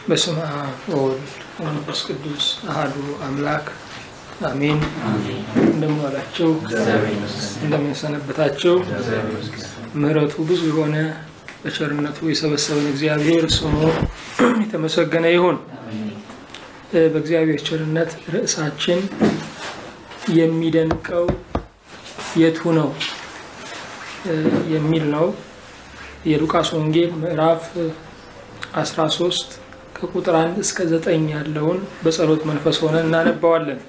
በስመ አብ ወወልድ ወመንፈስ ቅዱስ አሐዱ አምላክ አሜን። እንደምን ዋላችሁ? እንደምን ሰነበታችሁ? ምሕረቱ ብዙ የሆነ በቸርነቱ የሰበሰበን እግዚአብሔር ስሙ የተመሰገነ ይሁን። በእግዚአብሔር ቸርነት ርዕሳችን የሚደንቀው የቱ ነው የሚል ነው። የሉቃስ ወንጌል ምዕራፍ 13 ከቁጥር 1 እስከ 9 ያለውን በጸሎት መንፈስ ሆነን እናነባዋለን።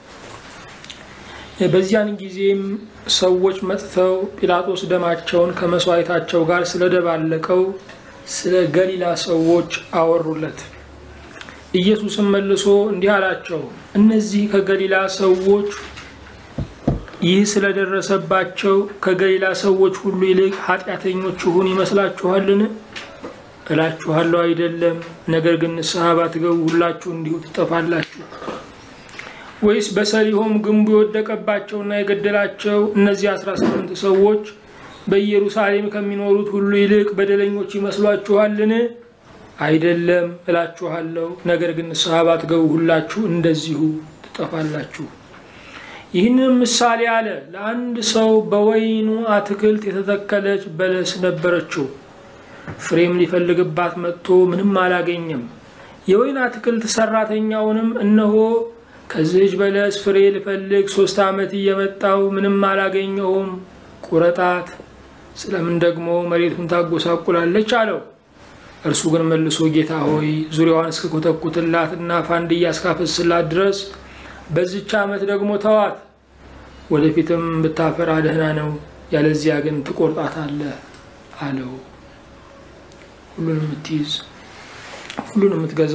በዚያን ጊዜም ሰዎች መጥተው ጲላጦስ ደማቸውን ከመስዋዕታቸው ጋር ስለደባለቀው ስለ ገሊላ ሰዎች አወሩለት። ኢየሱስም መልሶ እንዲህ አላቸው፣ እነዚህ ከገሊላ ሰዎች ይህ ስለደረሰባቸው ከገሊላ ሰዎች ሁሉ ይልቅ ኃጢአተኞች ይሁን ይመስላችኋልን? እላችኋለሁ አይደለም። ነገር ግን ንስሐ ባትገቡ ሁላችሁ እንዲሁ ትጠፋላችሁ። ወይስ በሰሊሆም ግንቡ የወደቀባቸውና የገደላቸው እነዚህ አስራ ስምንት ሰዎች በኢየሩሳሌም ከሚኖሩት ሁሉ ይልቅ በደለኞች ይመስሏችኋልን? አይደለም እላችኋለሁ። ነገር ግን ንስሐ ባትገቡ ሁላችሁ እንደዚሁ ትጠፋላችሁ። ይህንም ምሳሌ አለ። ለአንድ ሰው በወይኑ አትክልት የተተከለች በለስ ነበረችው። ፍሬም ሊፈልግባት መጥቶ ምንም አላገኘም። የወይን አትክልት ሰራተኛውንም እነሆ ከዚህች በለስ ፍሬ ልፈልግ ሶስት ዓመት እየመጣው ምንም አላገኘሁም፣ ቁረጣት፣ ስለምን ደግሞ መሬቱን ታጎሳቁላለች አለው። እርሱ ግን መልሶ ጌታ ሆይ ዙሪያዋን እስከኮተኩትላት እና ፋንድያ እስካፈስላት ድረስ በዚች ዓመት ደግሞ ተዋት፣ ወደፊትም ብታፈራ ደህና ነው፣ ያለዚያ ግን ትቆርጣታለህ አለው። ሁሉን የምትይዝ ሁሉን የምትገዛ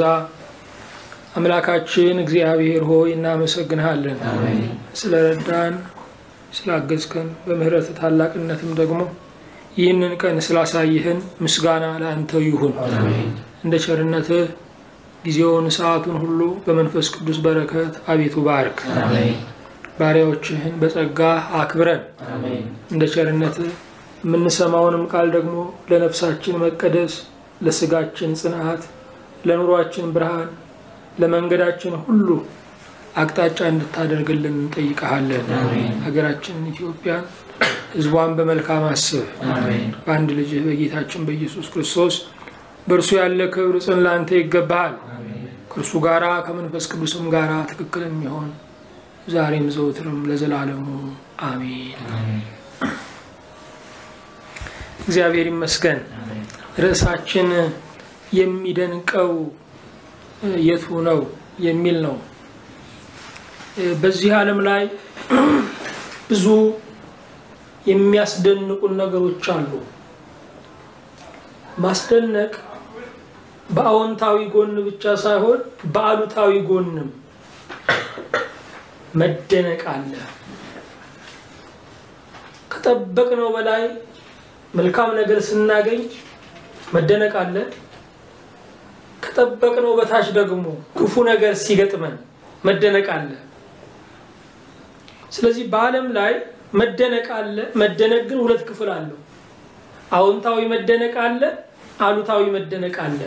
አምላካችን እግዚአብሔር ሆይ እናመሰግንሃለን። ስለረዳን ስላገዝከን፣ በምህረት ታላቅነትም ደግሞ ይህንን ቀን ስላሳይህን ምስጋና ለአንተው ይሁን። እንደ ቸርነትህ ጊዜውን ሰዓቱን ሁሉ በመንፈስ ቅዱስ በረከት አቤቱ ባርክ። ባሪያዎችህን በጸጋ አክብረን እንደ ቸርነትህ የምንሰማውንም ቃል ደግሞ ለነፍሳችን መቀደስ፣ ለስጋችን ጽንዓት፣ ለኑሯችን ብርሃን፣ ለመንገዳችን ሁሉ አቅጣጫ እንድታደርግልን እንጠይቀሃለን። ሀገራችንን ኢትዮጵያን ሕዝቧን በመልካም አስብ። በአንድ ልጅህ በጌታችን በኢየሱስ ክርስቶስ በእርሱ ያለ ክብር ጽን ለአንተ ይገባሃል። ከእርሱ ጋራ ከመንፈስ ቅዱስም ጋራ ትክክል የሚሆን ዛሬም ዘውትርም ለዘላለሙ አሜን። እግዚአብሔር ይመስገን። ርዕሳችን የሚደንቀው የቱ ነው የሚል ነው። በዚህ ዓለም ላይ ብዙ የሚያስደንቁን ነገሮች አሉ። ማስደነቅ በአዎንታዊ ጎን ብቻ ሳይሆን በአሉታዊ ጎንም መደነቅ አለ። ከጠበቅነው በላይ መልካም ነገር ስናገኝ መደነቅ አለ። ከጠበቅነው በታች ደግሞ ክፉ ነገር ሲገጥመን መደነቅ አለ። ስለዚህ በዓለም ላይ መደነቅ አለ። መደነቅ ግን ሁለት ክፍል አለው። አዎንታዊ መደነቅ አለ፣ አሉታዊ መደነቅ አለ።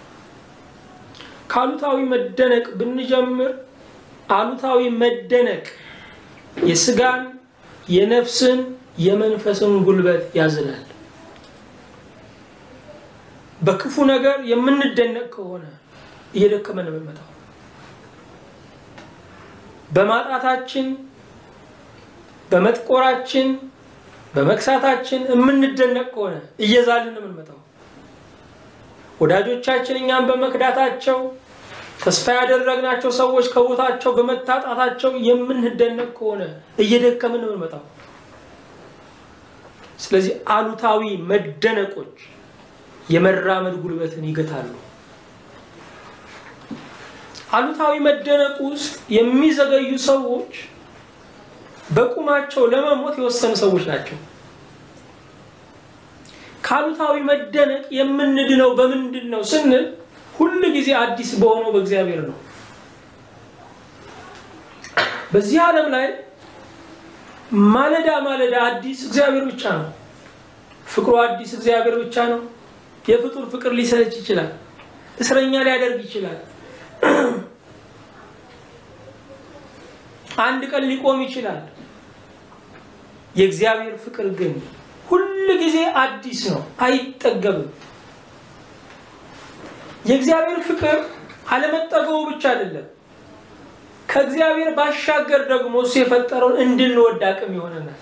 ከአሉታዊ መደነቅ ብንጀምር አሉታዊ መደነቅ የስጋን፣ የነፍስን፣ የመንፈስን ጉልበት ያዝላል። በክፉ ነገር የምንደነቅ ከሆነ እየደከመን ነው የምንመጣው። በማጣታችን፣ በመጥቆራችን፣ በመክሳታችን የምንደነቅ ከሆነ እየዛልን ነው የምንመጣው። ወዳጆቻችን እኛም በመክዳታቸው ተስፋ ያደረግናቸው ሰዎች ከቦታቸው በመታጣታቸው የምንደነቅ ከሆነ እየደከምን ነው የምንመጣው። ስለዚህ አሉታዊ መደነቆች የመራመድ ጉልበትን ይገታሉ። አሉታዊ መደነቅ ውስጥ የሚዘገዩ ሰዎች በቁማቸው ለመሞት የወሰኑ ሰዎች ናቸው። ከአሉታዊ መደነቅ የምንድነው በምንድን ነው ስንል ሁል ጊዜ አዲስ በሆነው በእግዚአብሔር ነው። በዚህ ዓለም ላይ ማለዳ ማለዳ አዲስ እግዚአብሔር ብቻ ነው። ፍቅሩ አዲስ እግዚአብሔር ብቻ ነው። የፍጡር ፍቅር ሊሰለች ይችላል። እስረኛ ሊያደርግ ይችላል። አንድ ቀን ሊቆም ይችላል። የእግዚአብሔር ፍቅር ግን ሁል ጊዜ አዲስ ነው፣ አይጠገብም። የእግዚአብሔር ፍቅር አለመጠገቡ ብቻ አይደለም፣ ከእግዚአብሔር ባሻገር ደግሞ እሱ የፈጠረውን እንድንወድ አቅም ይሆነናል።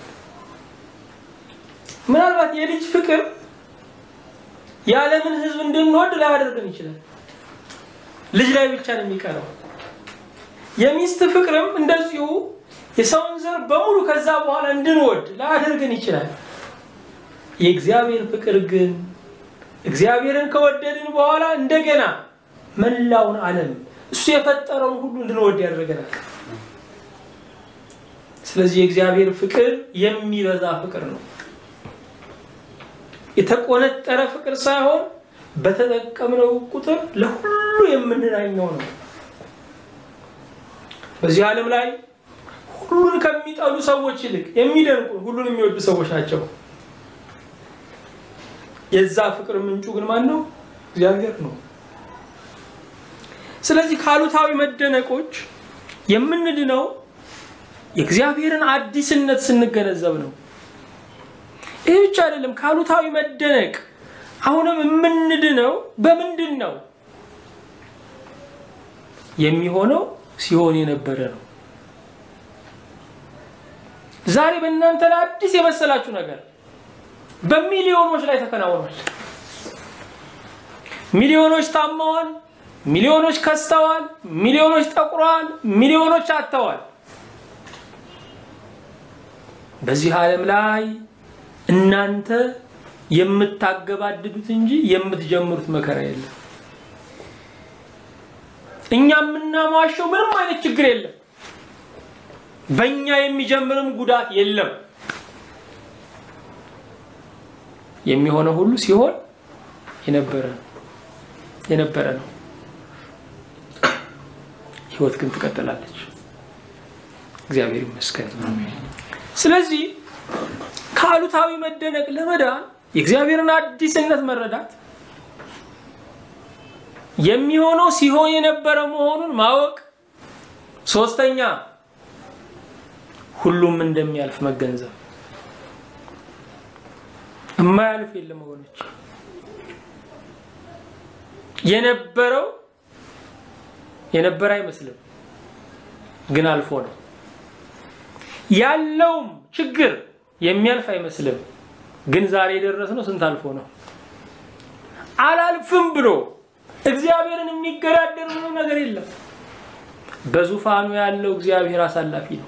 ምናልባት የልጅ ፍቅር የዓለምን ሕዝብ እንድንወድ ላያደርግን ይችላል። ልጅ ላይ ብቻ ነው የሚቀረው። የሚስት ፍቅርም እንደዚሁ የሰውን ዘር በሙሉ ከዛ በኋላ እንድንወድ ላያደርግን ይችላል። የእግዚአብሔር ፍቅር ግን እግዚአብሔርን ከወደድን በኋላ እንደገና መላውን ዓለም እሱ የፈጠረውን ሁሉ እንድንወድ ያደርገናል። ስለዚህ የእግዚአብሔር ፍቅር የሚበዛ ፍቅር ነው። የተቆነጠረ ፍቅር ሳይሆን በተጠቀምነው ቁጥር ለሁሉ የምንናኘው ነው። በዚህ ዓለም ላይ ሁሉን ከሚጠሉ ሰዎች ይልቅ የሚደንቁ ሁሉን የሚወዱ ሰዎች ናቸው። የዛ ፍቅር ምንጩ ግን ማን ነው? እግዚአብሔር ነው። ስለዚህ ካሉታዊ መደነቆች የምንድነው የእግዚአብሔርን አዲስነት ስንገነዘብ ነው። ይህ ብቻ አይደለም። ካሉታዊ መደነቅ አሁንም የምንድነው በምንድን ነው የሚሆነው? ሲሆን የነበረ ነው። ዛሬ በእናንተ ላይ አዲስ የመሰላችሁ ነገር በሚሊዮኖች ላይ ተከናውኗል። ሚሊዮኖች ታመዋል። ሚሊዮኖች ከስተዋል። ሚሊዮኖች ጠቁረዋል። ሚሊዮኖች አጥተዋል። በዚህ ዓለም ላይ እናንተ የምታገባድዱት እንጂ የምትጀምሩት መከራ የለም። እኛ የምናሟሸው ምንም አይነት ችግር የለም። በእኛ የሚጀምርም ጉዳት የለም። የሚሆነው ሁሉ ሲሆን የነበረ ነው የነበረ ነው። ህይወት ግን ትቀጥላለች። እግዚአብሔር ይመስገን። ስለዚህ ከአሉታዊ መደነቅ ለመዳን የእግዚአብሔርን አዲስነት መረዳት የሚሆነው ሲሆን የነበረ መሆኑን ማወቅ፣ ሶስተኛ ሁሉም እንደሚያልፍ መገንዘብ። የማያልፍ የለም ወገኖች። የነበረው የነበረ አይመስልም፣ ግን አልፎ ነው። ያለውም ችግር የሚያልፍ አይመስልም፣ ግን ዛሬ የደረስነው ስንት አልፎ ነው። አላልፍም ብሎ እግዚአብሔርን የሚገዳደር ምንም ነገር የለም። በዙፋኑ ያለው እግዚአብሔር አሳላፊ ነው።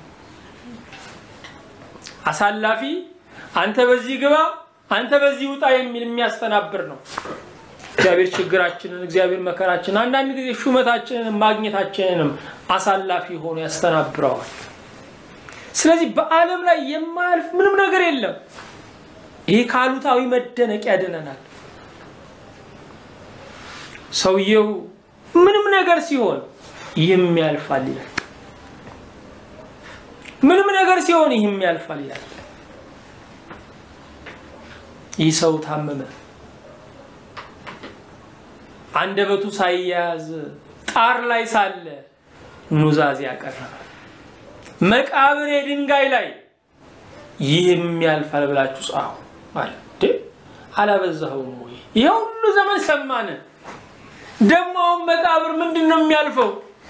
አሳላፊ አንተ በዚህ ግባ፣ አንተ በዚህ ውጣ የሚል የሚያስተናብር ነው። እግዚአብሔር ችግራችንን፣ እግዚአብሔር መከራችንን፣ አንዳንድ ጊዜ ሹመታችንንም ማግኘታችንንም አሳላፊ ሆኖ ያስተናብረዋል። ስለዚህ በዓለም ላይ የማያልፍ ምንም ነገር የለም። ይህ ከአሉታዊ መደነቅ ያድነናል። ሰውየው ምንም ነገር ሲሆን ይህም ያልፋል ይላል። ምንም ነገር ሲሆን ይህም ያልፋል ይላል። ይህ ሰው ታመመ። አንደበቱ ሳይያዝ ጣር ላይ ሳለ ኑዛዜ ያቀረበ መቃብር የድንጋይ ላይ ይህም ያልፋል ብላችሁ ጻፉ አለ። አላበዛኸውም ወይ? ይሄ ሁሉ ዘመን ሰማን። ደግሞ አሁን መቃብር ምንድን ነው የሚያልፈው?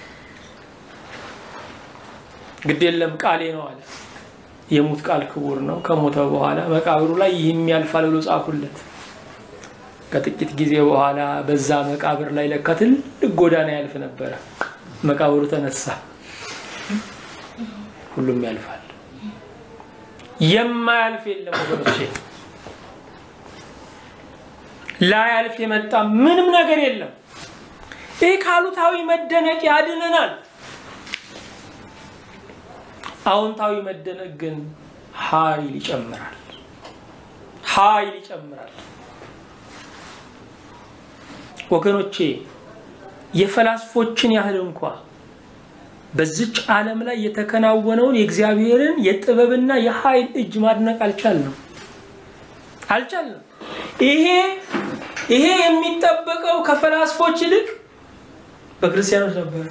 ግድ የለም ቃሌ ነው አለ። የሙት ቃል ክቡር ነው። ከሞተ በኋላ መቃብሩ ላይ ይህም ያልፋል ብሎ ጻፉለት። ከጥቂት ጊዜ በኋላ በዛ መቃብር ላይ ለካ ትልቅ ጎዳና ያልፍ ነበረ። መቃብሩ ተነሳ። ሁሉም ያልፋል። የማያልፍ የለም ወገኖቼ። ላያልፍ የመጣ ምንም ነገር የለም። ይህ ካሉታዊ መደነቅ ያድነናል። አዎንታዊ መደነቅ ግን ኃይል ይጨምራል። ኃይል ይጨምራል። ወገኖቼ የፈላስፎችን ያህል እንኳ በዚች ዓለም ላይ የተከናወነውን የእግዚአብሔርን የጥበብና የኃይል እጅ ማድነቅ አልቻልንም አልቻልንም። ይሄ ይሄ የሚጠበቀው ከፈላስፎች ይልቅ በክርስቲያኖች ነበር።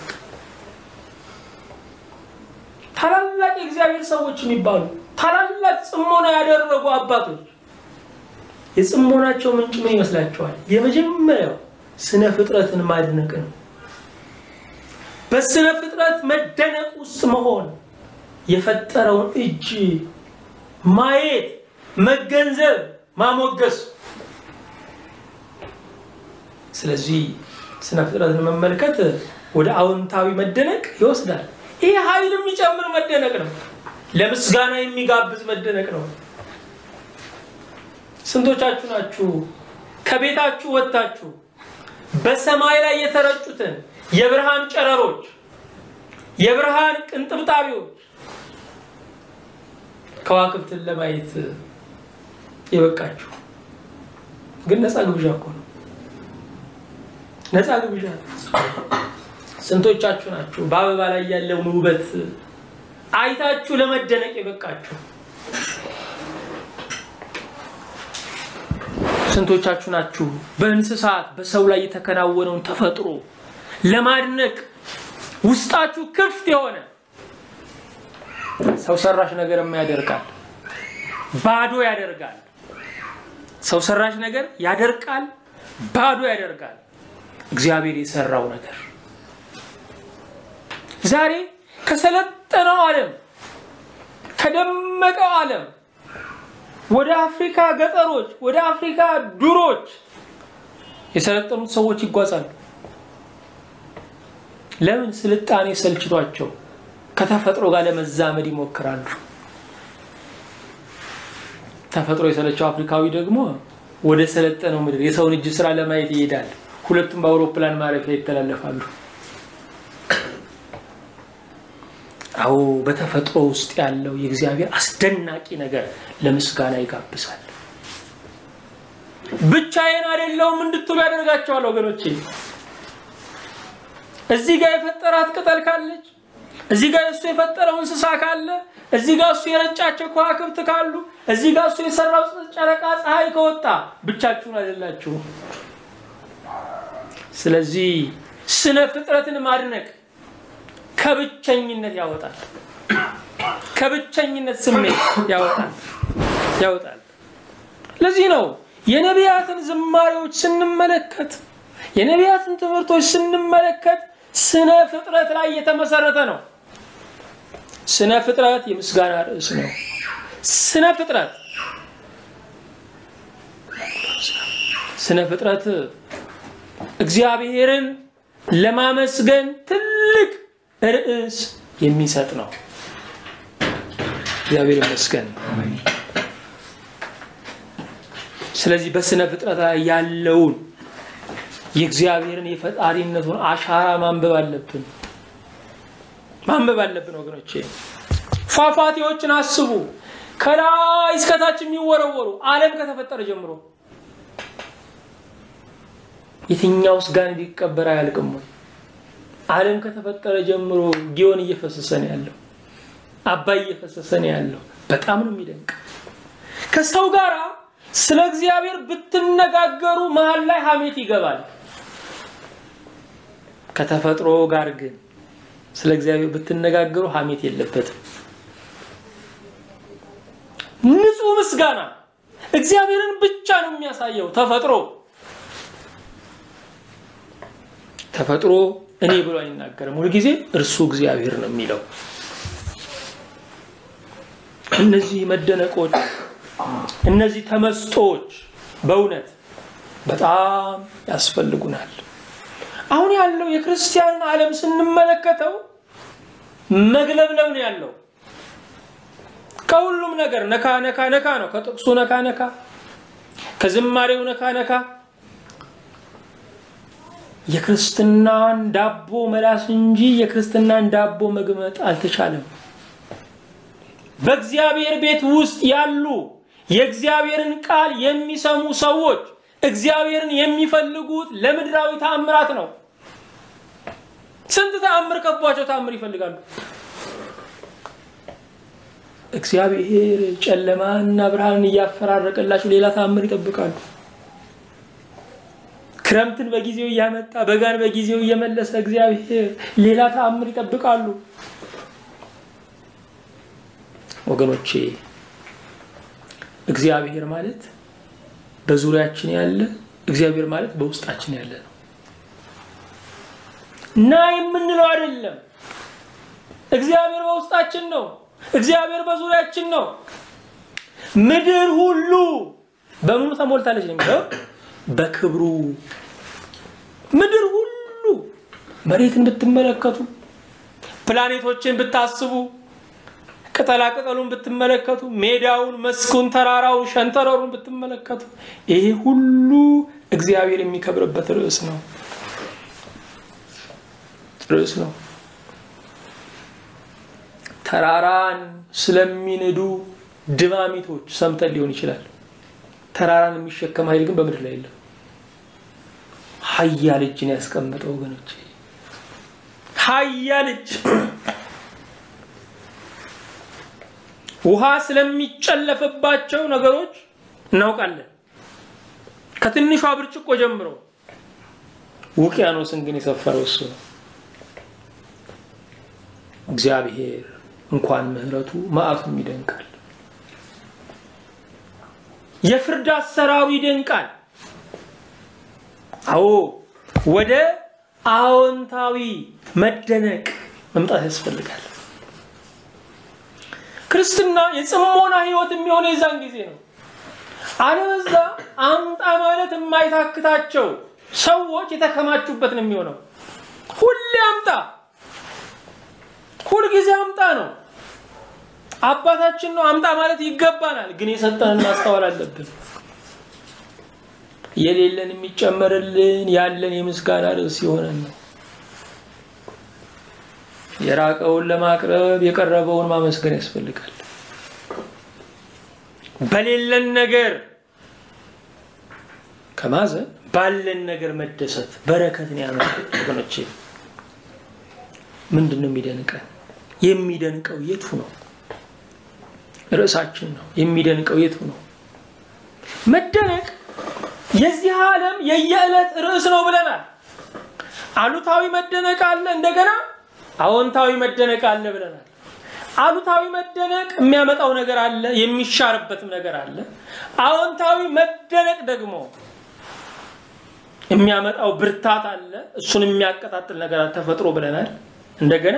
ታላላቅ የእግዚአብሔር ሰዎች የሚባሉ ታላላቅ ጽሞና ያደረጉ አባቶች የጽሞናቸው ምንጭ ምን ይመስላችኋል? የመጀመሪያው ስነ ፍጥረትን ማድነቅ ነው። በስነ ፍጥረት መደነቅ ውስጥ መሆን፣ የፈጠረውን እጅ ማየት፣ መገንዘብ፣ ማሞገስ። ስለዚህ ስነ ፍጥረትን መመልከት ወደ አዎንታዊ መደነቅ ይወስዳል። ይህ ኃይል የሚጨምር መደነቅ ነው። ለምስጋና የሚጋብዝ መደነቅ ነው። ስንቶቻችሁ ናችሁ ከቤታችሁ ወጥታችሁ በሰማይ ላይ የተረጩትን የብርሃን ጨረሮች፣ የብርሃን ቅንጥብጣቢዎች ከዋክብትን ለማየት የበቃችሁ? ግን ነፃ ግብዣ እኮ ነው። ነፃ ግብዣ። ስንቶቻችሁ ናችሁ በአበባ ላይ ያለውን ውበት አይታችሁ ለመደነቅ የበቃችሁ? ስንቶቻችሁ ናችሁ በእንስሳት በሰው ላይ የተከናወነውን ተፈጥሮ ለማድነቅ ውስጣችሁ ክፍት የሆነ ሰው ሰራሽ ነገር ያደርጋል፣ ባዶ ያደርጋል። ሰው ሰራሽ ነገር ያደርቃል፣ ባዶ ያደርጋል። እግዚአብሔር የሰራው ነገር ዛሬ ከሰለጠነው ዓለም ከደመቀው ዓለም ወደ አፍሪካ ገጠሮች ወደ አፍሪካ ዱሮች የሰለጠኑት ሰዎች ይጓዛሉ። ለምን? ስልጣኔ ሰልችቷቸው ከተፈጥሮ ጋር ለመዛመድ ይሞክራሉ። ተፈጥሮ የሰለቸው አፍሪካዊ ደግሞ ወደ ሰለጠነው ምድር የሰውን እጅ ስራ ለማየት ይሄዳል። ሁለቱም በአውሮፕላን ማረፊያ ይተላለፋሉ። አዎ በተፈጥሮ ውስጥ ያለው የእግዚአብሔር አስደናቂ ነገር ለምስጋና ይጋብዛል። ብቻዬን አይደለሁም እንድትሉ ያደርጋቸዋል። ወገኖቼ እዚህ ጋር የፈጠራት ቅጠል ካለች፣ እዚህ ጋር እሱ የፈጠረው እንስሳ ካለ፣ እዚህ ጋር እሱ የረጫቸው ከዋክብት ካሉ፣ እዚህ ጋር እሱ የሰራው ጨረቃ ፀሐይ ከወጣ ብቻችሁን አይደላችሁም። ስለዚህ ስነ ፍጥረትን ማድነቅ ከብቸኝነት ያወጣል። ከብቸኝነት ስሜት ያወጣል ያወጣል። ለዚህ ነው የነቢያትን ዝማሬዎች ስንመለከት፣ የነቢያትን ትምህርቶች ስንመለከት ስነ ፍጥረት ላይ የተመሰረተ ነው። ስነ ፍጥረት የምስጋና ርዕስ ነው። ስነ ፍጥረት ስነ ፍጥረት እግዚአብሔርን ለማመስገን ትልቅ ርዕስ የሚሰጥ ነው። እግዚአብሔር ይመስገን። ስለዚህ በስነ ፍጥረት ላይ ያለውን የእግዚአብሔርን የፈጣሪነቱን አሻራ ማንበብ አለብን ማንበብ አለብን ወገኖቼ። ፏፏቴዎችን አስቡ። ከላይ እስከታች የሚወረወሩ ዓለም ከተፈጠረ ጀምሮ የትኛውስ ጋር ሊቀበር አያልቅም ወይ? ዓለም ከተፈጠረ ጀምሮ ጊዮን እየፈሰሰ ነው ያለው፣ አባይ እየፈሰሰ ነው ያለው። በጣም ነው የሚደንቅ። ከሰው ጋር ስለ እግዚአብሔር ብትነጋገሩ መሀል ላይ ሐሜት ይገባል። ከተፈጥሮ ጋር ግን ስለ እግዚአብሔር ብትነጋገሩ ሐሜት የለበትም። ንጹህ ምስጋና እግዚአብሔርን ብቻ ነው የሚያሳየው። ተፈጥሮ ተፈጥሮ እኔ ብሎ አይናገርም። ሁልጊዜ እርሱ እግዚአብሔር ነው የሚለው። እነዚህ መደነቆች፣ እነዚህ ተመስጦች በእውነት በጣም ያስፈልጉናል። አሁን ያለው የክርስቲያንን ዓለም ስንመለከተው መግለብለብ ነው ያለው። ከሁሉም ነገር ነካ ነካ ነካ ነው። ከጥቅሱ ነካ ነካ፣ ከዝማሬው ነካ ነካ የክርስትናን ዳቦ መላስ እንጂ የክርስትናን ዳቦ መግመጥ አልተቻለም። በእግዚአብሔር ቤት ውስጥ ያሉ የእግዚአብሔርን ቃል የሚሰሙ ሰዎች እግዚአብሔርን የሚፈልጉት ለምድራዊ ተአምራት ነው። ስንት ተአምር ከቧቸው ተአምር ይፈልጋሉ። እግዚአብሔር ጨለማና ብርሃንን እያፈራረቀላቸው ሌላ ተአምር ይጠብቃሉ። ክረምትን በጊዜው እያመጣ በጋን በጊዜው እየመለሰ እግዚአብሔር ሌላ ተአምር ይጠብቃሉ። ወገኖቼ እግዚአብሔር ማለት በዙሪያችን ያለ እግዚአብሔር ማለት በውስጣችን ያለ ነው እና የምንለው አይደለም። እግዚአብሔር በውስጣችን ነው። እግዚአብሔር በዙሪያችን ነው። ምድር ሁሉ በምኑ ተሞልታለች ነው የሚለው በክብሩ ምድር ሁሉ መሬትን ብትመለከቱ፣ ፕላኔቶችን ብታስቡ፣ ቅጠላ ቅጠሉን ብትመለከቱ፣ ሜዳውን፣ መስኩን፣ ተራራውን፣ ሸንተረሩን ብትመለከቱ ይሄ ሁሉ እግዚአብሔር የሚከብርበት ርዕስ ነው ርዕስ ነው። ተራራን ስለሚንዱ ድማሚቶች ሰምተን ሊሆን ይችላል። ተራራን የሚሸከም ኃይል ግን በምድር ላይ የለም። ኃያል እጅን ያስቀመጠ ወገኖች፣ ኃያል እጅ ውሃ ስለሚጨለፍባቸው ነገሮች እናውቃለን። ከትንሿ ብርጭቆ ጀምሮ ውቅያኖስን ግን የሰፈረው እሱ ነው። እግዚአብሔር እንኳን ምሕረቱ መዓቱም ይደንቃል። የፍርድ አሰራሩ ይደንቃል። አዎ ወደ አዎንታዊ መደነቅ መምጣት ያስፈልጋል። ክርስትና የጽሞና ሕይወት የሚሆነው የዛን ጊዜ ነው። አለበዛ አምጣ ማለት የማይታክታቸው ሰዎች የተከማቹበት ነው የሚሆነው። ሁሌ አምጣ፣ ሁልጊዜ አምጣ ነው። አባታችን ነው፣ አምጣ ማለት ይገባናል። ግን የሰጠንን ማስተዋል አለብን። የሌለን የሚጨመርልን ያለን የምስጋና ርዕስ የሆነን ነው። የራቀውን ለማቅረብ የቀረበውን ማመስገን ያስፈልጋል። በሌለን ነገር ከማዘን ባለን ነገር መደሰት በረከትን ያመጣል። ወገኖቼ ምንድን ነው የሚደንቀን? የሚደንቀው የቱ ነው? ርዕሳችን ነው። የሚደንቀው የቱ ነው? መደነቅ የዚህ ዓለም የየዕለት ርዕስ ነው ብለናል። አሉታዊ መደነቅ አለ፣ እንደገና አዎንታዊ መደነቅ አለ ብለናል። አሉታዊ መደነቅ የሚያመጣው ነገር አለ፣ የሚሻርበትም ነገር አለ። አዎንታዊ መደነቅ ደግሞ የሚያመጣው ብርታት አለ፣ እሱን የሚያቀጣጥል ነገር አለ፣ ተፈጥሮ ብለናል። እንደገና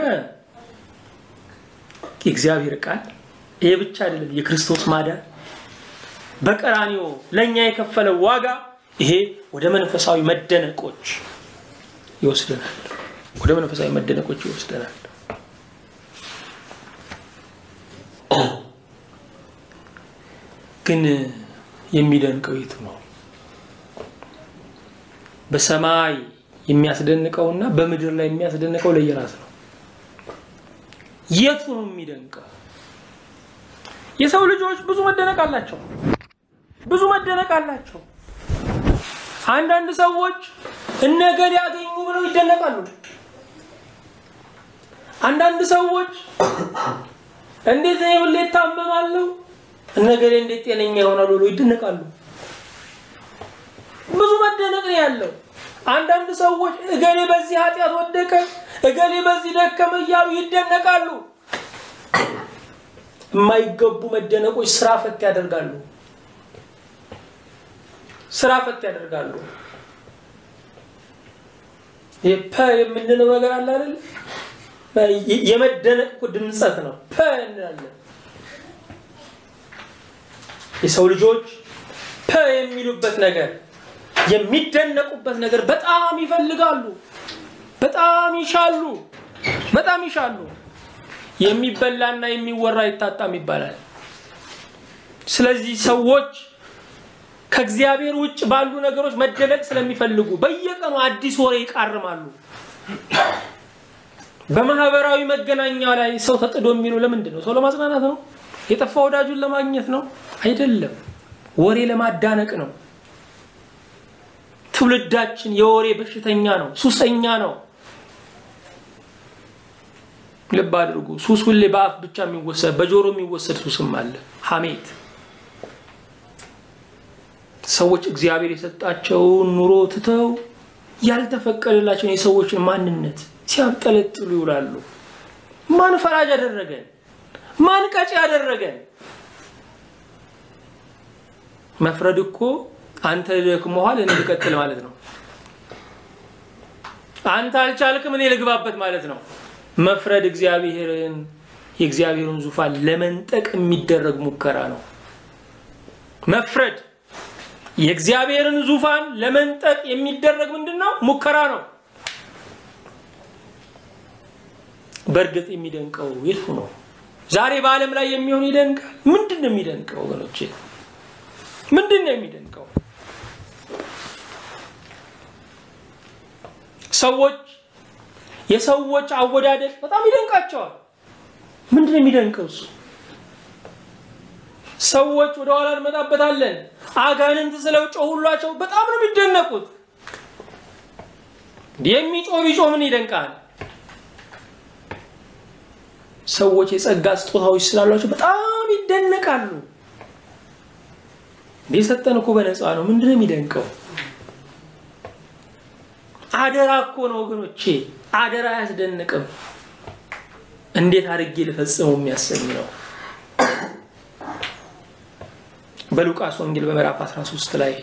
የእግዚአብሔር ቃል ይሄ ብቻ አይደለም፣ የክርስቶስ ማዳን በቀራኒዮ ለእኛ የከፈለው ዋጋ ይሄ ወደ መንፈሳዊ መደነቆች ይወስደናል። ወደ መንፈሳዊ መደነቆች ይወስደናል። ግን የሚደንቀው የቱ ነው? በሰማይ የሚያስደንቀውና በምድር ላይ የሚያስደንቀው ለየራስ ነው። የቱ ነው የሚደንቀው? የሰው ልጆች ብዙ መደነቅ አላቸው። ብዙ መደነቅ አላቸው። አንዳንድ ሰዎች እነገሌ ያገኙ ብለው ይደነቃሉ። አንዳንድ ሰዎች እንዴት እኔ ሁሌ እታመማለሁ እነገሌ እንዴት ጤነኛ ይሆናሉ ብለው ይደነቃሉ። ብዙ መደነቅ ነው ያለው። አንዳንድ ሰዎች እገሌ በዚህ ኃጢአት ወደቀ፣ እገሌ በዚህ ደከመ እያሉ ይደነቃሉ። የማይገቡ መደነቆች ስራ ፈት ያደርጋሉ። ስራ ፈት ያደርጋሉ። ይሄ ፐ የምንለው ነገር አለ አይደል? የመደነቅ እኮ ድምፀት ነው። ፐ እንላለን። የሰው ልጆች ፐ የሚሉበት ነገር የሚደነቁበት ነገር በጣም ይፈልጋሉ፣ በጣም ይሻሉ፣ በጣም ይሻሉ። የሚበላና የሚወራ አይታጣም ይባላል። ስለዚህ ሰዎች ከእግዚአብሔር ውጭ ባሉ ነገሮች መደነቅ ስለሚፈልጉ በየቀኑ አዲስ ወሬ ይቃርማሉ። በማህበራዊ መገናኛ ላይ ሰው ተጥዶ የሚለው ለምንድን ነው? ሰው ለማጽናናት ነው? የጠፋ ወዳጁን ለማግኘት ነው? አይደለም። ወሬ ለማዳነቅ ነው። ትውልዳችን የወሬ በሽተኛ ነው፣ ሱሰኛ ነው። ልብ አድርጉ። ሱስ ሁሌ በአፍ ብቻ የሚወሰድ በጆሮ የሚወሰድ ሱስም አለ። ሐሜት ሰዎች እግዚአብሔር የሰጣቸውን ኑሮ ትተው ያልተፈቀደላቸውን የሰዎችን ማንነት ሲያብጠለጥሉ ይውላሉ። ማን ፈራጅ ያደረገን? ማን ቀጪ ያደረገን? መፍረድ እኮ አንተ ደክሞሃል እኔ ልቀጥል ማለት ነው። አንተ አልቻልክም እኔ ልግባበት ማለት ነው። መፍረድ እግዚአብሔርን የእግዚአብሔርን ዙፋን ለመንጠቅ የሚደረግ ሙከራ ነው። መፍረድ የእግዚአብሔርን ዙፋን ለመንጠቅ የሚደረግ ምንድን ነው? ሙከራ ነው። በእርግጥ የሚደንቀው የቱ ነው? ዛሬ በዓለም ላይ የሚሆን ይደንቃል። ምንድን ነው የሚደንቀው ወገኖቼ? ምንድን ነው የሚደንቀው? ሰዎች የሰዎች አወዳደቅ በጣም ይደንቃቸዋል። ምንድን ነው የሚደንቀው እሱ? ሰዎች ወደ ኋላ እንመጣበታለን። አጋንንት ስለው ጮሁላቸው በጣም ነው የሚደነቁት። የሚጮህ ቢጮህ ምን ይደንቃል? ሰዎች የጸጋ ስጦታዎች ስላሏቸው በጣም ይደነቃሉ። የሰጠን እኮ በነፃ ነው። ምንድን ነው የሚደንቀው? አደራ እኮ ነው ወገኖቼ፣ አደራ አያስደንቅም። እንዴት አድርጌ ልፈጽመው የሚያሰኝ ነው። በሉቃስ ወንጌል በምዕራፍ 13 ላይ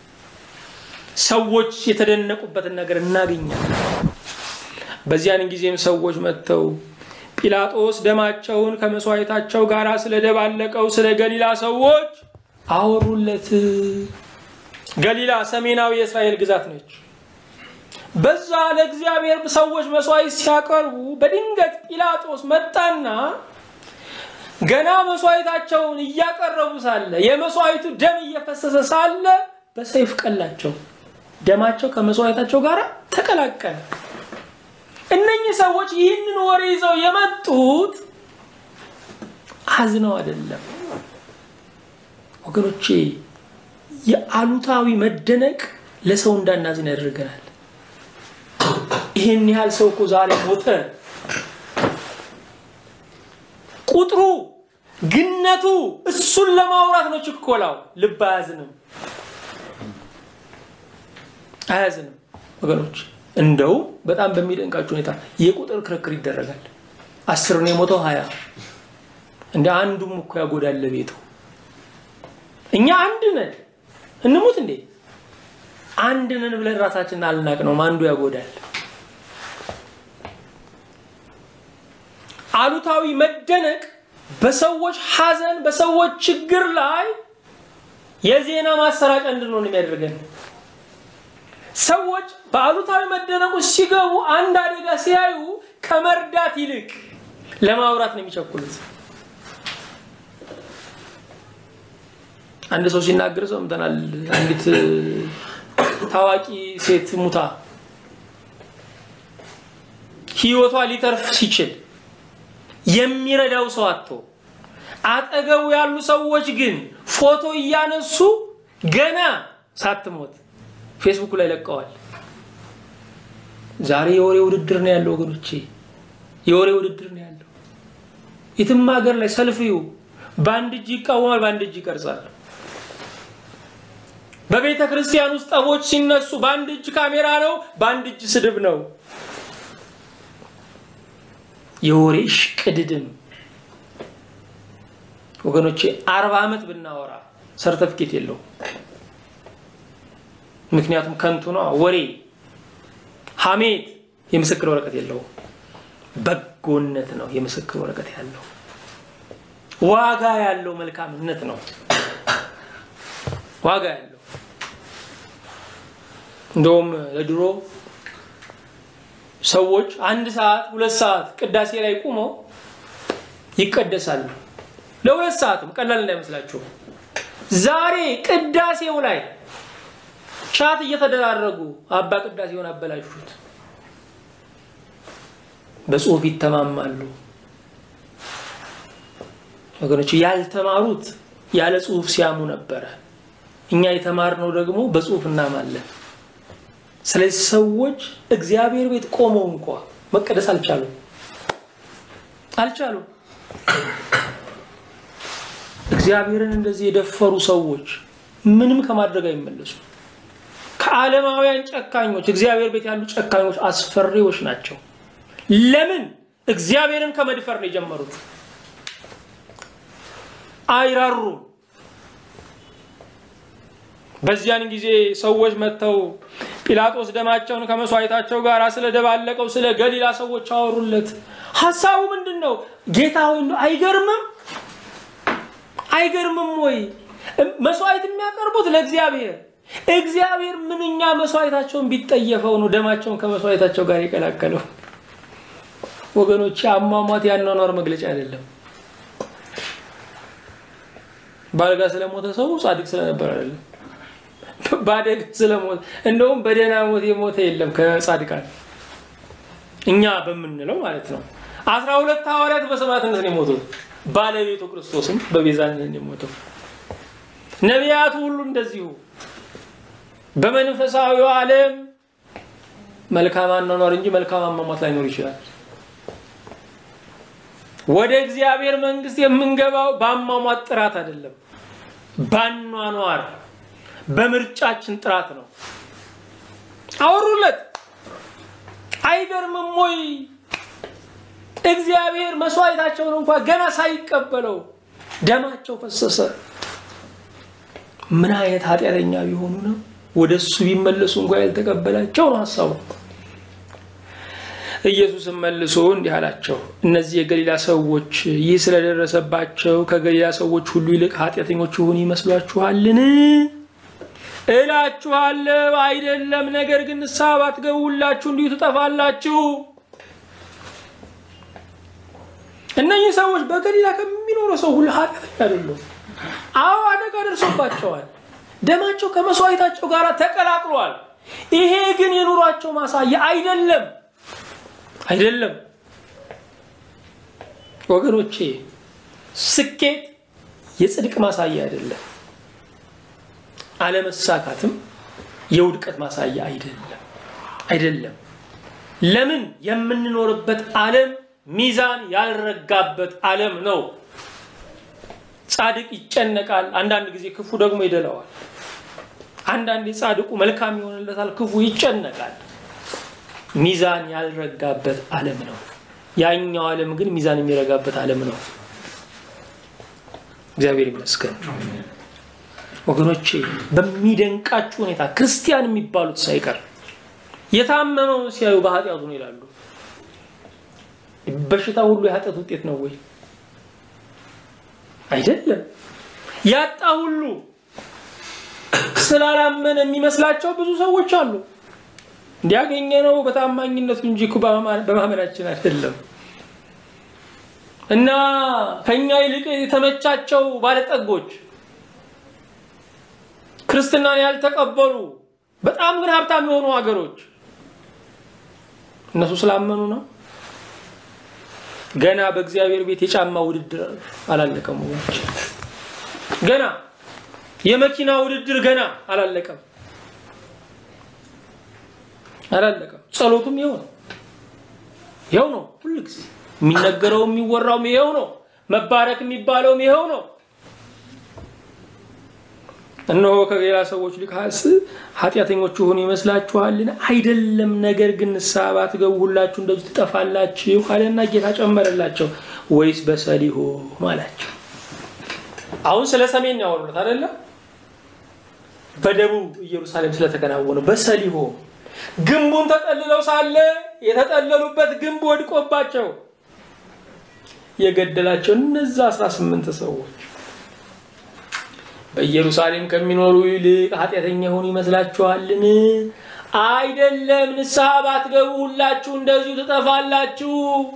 ሰዎች የተደነቁበትን ነገር እናገኛለን። በዚያን ጊዜም ሰዎች መጥተው ጲላጦስ ደማቸውን ከመስዋዕታቸው ጋር ስለደባለቀው ስለ ገሊላ ሰዎች አወሩለት። ገሊላ ሰሜናዊ የእስራኤል ግዛት ነች። በዛ ለእግዚአብሔር ሰዎች መስዋዕት ሲያቀርቡ በድንገት ጲላጦስ መጣና ገና መስዋዕታቸውን እያቀረቡ ሳለ የመስዋዕቱ ደም እየፈሰሰ ሳለ በሰይፍ ቀላቸው። ደማቸው ከመስዋዕታቸው ጋር ተቀላቀለ። እነኚህ ሰዎች ይህንን ወሬ ይዘው የመጡት አዝነው አይደለም ወገኖቼ። የአሉታዊ መደነቅ ለሰው እንዳናዝን ያደርገናል። ይህን ያህል ሰው እኮ ዛሬ ሞተ። ቁጥሩ ግነቱ እሱን ለማውራት ነው ችኮላው። ልብ አያዝንም፣ አያዝንም ወገኖች። እንደውም በጣም በሚደንቃችሁ ሁኔታ የቁጥር ክርክር ይደረጋል። አስር ነው የሞተው ሀያ እንደ አንዱም እኮ ያጎዳል ለቤቱ። እኛ አንድ ነን እንሙት እንዴ አንድ ነን ብለን ራሳችንን አልናቅ ነው አንዱ ያጎዳል። አሉታዊ መደነቅ በሰዎች ሐዘን በሰዎች ችግር ላይ የዜና ማሰራጫ እንድንሆን የሚያደርገን ሰዎች በአሉታዊ መደነቁ ሲገቡ አንድ አደጋ ሲያዩ ከመርዳት ይልቅ ለማውራት ነው የሚቸኩሉት። አንድ ሰው ሲናገር ሰምተናል። አንዲት ታዋቂ ሴት ሙታ ሕይወቷ ሊተርፍ ሲችል የሚረዳው ሰው አጥቶ አጠገቡ ያሉ ሰዎች ግን ፎቶ እያነሱ ገና ሳትሞት ፌስቡክ ላይ ለቀዋል። ዛሬ የወሬ ውድድር ነው ያለው ወገኖቼ፣ የወሬ ውድድር ነው ያለው። የትም ሀገር ላይ ሰልፊው በአንድ እጅ ይቃወማል፣ በአንድ እጅ ይቀርጻል። በቤተ ክርስቲያን ውስጥ ጠቦች ሲነሱ በአንድ እጅ ካሜራ ነው፣ በአንድ እጅ ስድብ ነው። የወሬ ሽቅድድም ወገኖቼ፣ አርባ ዓመት ብናወራ ሰርተፍኬት የለው። ምክንያቱም ከንቱ ነው። ወሬ፣ ሐሜት የምስክር ወረቀት የለውም። በጎነት ነው የምስክር ወረቀት ያለው። ዋጋ ያለው መልካምነት ነው ዋጋ ያለው። እንደውም ለድሮ ሰዎች አንድ ሰዓት ሁለት ሰዓት ቅዳሴ ላይ ቁመው ይቀደሳሉ። ለሁለት ሰዓትም ቀላል እንዳይመስላችሁ። ዛሬ ቅዳሴው ላይ ቻት እየተደራረጉ አባ ቅዳሴውን አበላሹት። በጽሁፍ ይተማማሉ ወገኖች። ያልተማሩት ያለ ጽሁፍ ሲያሙ ነበረ። እኛ የተማርነው ደግሞ በጽሁፍ እናማለን። ስለዚህ ሰዎች እግዚአብሔር ቤት ቆመው እንኳ መቀደስ አልቻሉም አልቻሉም። እግዚአብሔርን እንደዚህ የደፈሩ ሰዎች ምንም ከማድረግ አይመለሱ። ከዓለማውያን ጨካኞች እግዚአብሔር ቤት ያሉ ጨካኞች አስፈሪዎች ናቸው። ለምን? እግዚአብሔርን ከመድፈር ነው የጀመሩት። አይራሩም። በዚያን ጊዜ ሰዎች መጥተው ጲላጦስ ደማቸውን ከመስዋዕታቸው ጋር ስለደባለቀው ስለ ገሊላ ሰዎች አወሩለት። ሀሳቡ ምንድን ነው? ጌታ ሆይ አይገርምም? አይገርምም ወይ? መስዋዕት የሚያቀርቡት ለእግዚአብሔር እግዚአብሔር ምንኛ መስዋዕታቸውን ቢጠየፈው ነው ደማቸውን ከመስዋዕታቸው ጋር የቀላቀለው። ወገኖች አሟሟት ያኗኗር መግለጫ አይደለም። በአልጋ ስለሞተ ሰው ጻድቅ ስለነበር አይደለም። በአደጋ ስለሞተ እንደውም በደህና ሞት የሞተ የለም ከጻድቃን እኛ በምንለው ማለት ነው። አስራ ሁለት ሐዋርያት በሰማዕትነት ነው የሞቱት። ባለቤቱ ክርስቶስም በቤዛነት ነው የሞተው። ነቢያቱ ሁሉ እንደዚሁ በመንፈሳዊው ዓለም መልካም አኗኗር እንጂ መልካም አሟሟት ላይኖር ይችላል። ወደ እግዚአብሔር መንግስት የምንገባው በአሟሟት ጥራት አይደለም፣ ባኗኗር በምርጫችን ጥራት ነው። አወሩለት። አይገርምም ወይ? እግዚአብሔር መስዋዕታቸውን እንኳ ገና ሳይቀበለው ደማቸው ፈሰሰ። ምን አይነት ኃጢአተኛ ቢሆኑ ነው ወደ እሱ ቢመለሱ እንኳ ያልተቀበላቸው ነው ሀሳቡ። ኢየሱስም መልሶ እንዲህ አላቸው፣ እነዚህ የገሊላ ሰዎች ይህ ስለደረሰባቸው ከገሊላ ሰዎች ሁሉ ይልቅ ኃጢአተኞች ይሆኑ ይመስሏችኋልን? እላችኋለሁ አይደለም። ነገር ግን ንስሐ ባትገቡ ሁላችሁ እንዲሁ ትጠፋላችሁ። እነዚህ ሰዎች በገሊላ ከሚኖረው ሰው ሁሉ ኃጢአተኛ አይደሉም። አዎ አደጋ ደርሶባቸዋል። ደማቸው ከመስዋዕታቸው ጋር ተቀላቅሏል። ይሄ ግን የኑሯቸው ማሳያ አይደለም አይደለም። ወገኖቼ ስኬት የጽድቅ ማሳያ አይደለም። አለመሳካትም የውድቀት ማሳያ አይደለም አይደለም። ለምን የምንኖርበት ዓለም ሚዛን ያልረጋበት ዓለም ነው። ጻድቅ ይጨነቃል፣ አንዳንድ ጊዜ ክፉ ደግሞ ይደለዋል። አንዳንድ ጻድቁ መልካም ይሆንለታል፣ ክፉ ይጨነቃል። ሚዛን ያልረጋበት ዓለም ነው። ያኛው ዓለም ግን ሚዛን የሚረጋበት ዓለም ነው። እግዚአብሔር ይመስገን። ወገኖቼ በሚደንቃችሁ ሁኔታ ክርስቲያን የሚባሉት ሳይቀር የታመመውን ሲያዩ በኃጢአቱ ነው ይላሉ። በሽታ ሁሉ የኃጢአት ውጤት ነው ወይ? አይደለም። ያጣ ሁሉ ስላላመነ የሚመስላቸው ብዙ ሰዎች አሉ። እንዲያገኘ ነው በታማኝነቱ እንጂ እኮ በማመናችን አይደለም። እና ከኛ ይልቅ የተመቻቸው ባለጠጎች ክርስትናን ያልተቀበሉ በጣም ግን ሀብታም የሆኑ ሀገሮች እነሱ ስላመኑ ነው። ገና በእግዚአብሔር ቤት የጫማ ውድድር አላለቀም ወገኖች። ገና የመኪና ውድድር ገና አላለቀም አላለቀም። ጸሎቱም ይኸው ነው ይኸው ነው። ሁሉ ጊዜ የሚነገረው የሚወራውም ይኸው ነው። መባረክ የሚባለውም ይኸው ነው። እነሆ ከሌላ ሰዎች ሊካስ ኃጢአተኞች ሆኑ ይመስላችኋልን? አይደለም። ነገር ግን ንስሐ ባትገቡ ሁላችሁ እንደዚህ ትጠፋላችሁ አለና ጌታ ጨመረላቸው። ወይስ በሰሊሆም አላቸው። አሁን ስለ ሰሜን ያወሩት አይደለም፣ በደቡብ ኢየሩሳሌም ስለተከናወነው በሰሊሆም ግንቡን ተጠልለው ሳለ የተጠለሉበት ግንብ ወድቆባቸው የገደላቸው እነዛ 18 ሰዎች በኢየሩሳሌም ከሚኖሩ ይልቅ ኃጢአተኛ የሆኑ ይመስላችኋልን? አይደለም። ንስሐ ባትገቡ ሁላችሁ እንደዚሁ ትጠፋላችሁ።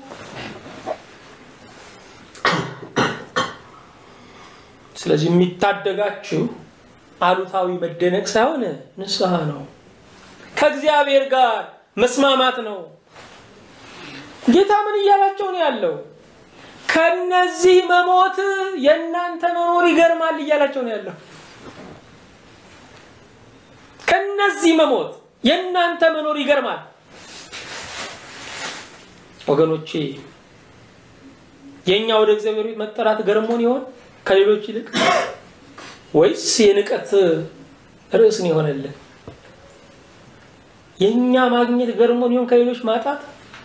ስለዚህ የሚታደጋችሁ አሉታዊ መደነቅ ሳይሆን ንስሐ ነው፣ ከእግዚአብሔር ጋር መስማማት ነው። ጌታ ምን እያላቸው ነው ያለው? ከነዚህ መሞት የእናንተ መኖር ይገርማል እያላቸው ነው ያለው። ከነዚህ መሞት የእናንተ መኖር ይገርማል። ወገኖቼ የእኛ ወደ እግዚአብሔር ቤት መጠራት ገርሞን ይሆን ከሌሎች ይልቅ? ወይስ የንቀት ርዕስ ነው የሆነልን? የእኛ ማግኘት ገርሞን ይሆን ከሌሎች ማጣት?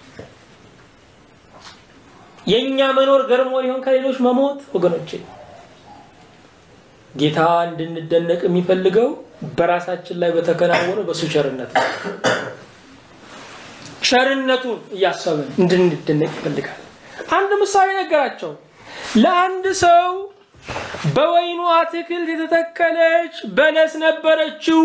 የእኛ መኖር ገርሞን ይሆን ከሌሎች መሞት? ወገኖቼ ጌታ እንድንደነቅ የሚፈልገው በራሳችን ላይ በተከናወነው በሱ ቸርነት ነው። ቸርነቱን እያሰብን እንድንደነቅ ይፈልጋል። አንድ ምሳሌ ነገራቸው። ለአንድ ሰው በወይኑ አትክልት የተተከለች በለስ ነበረችው።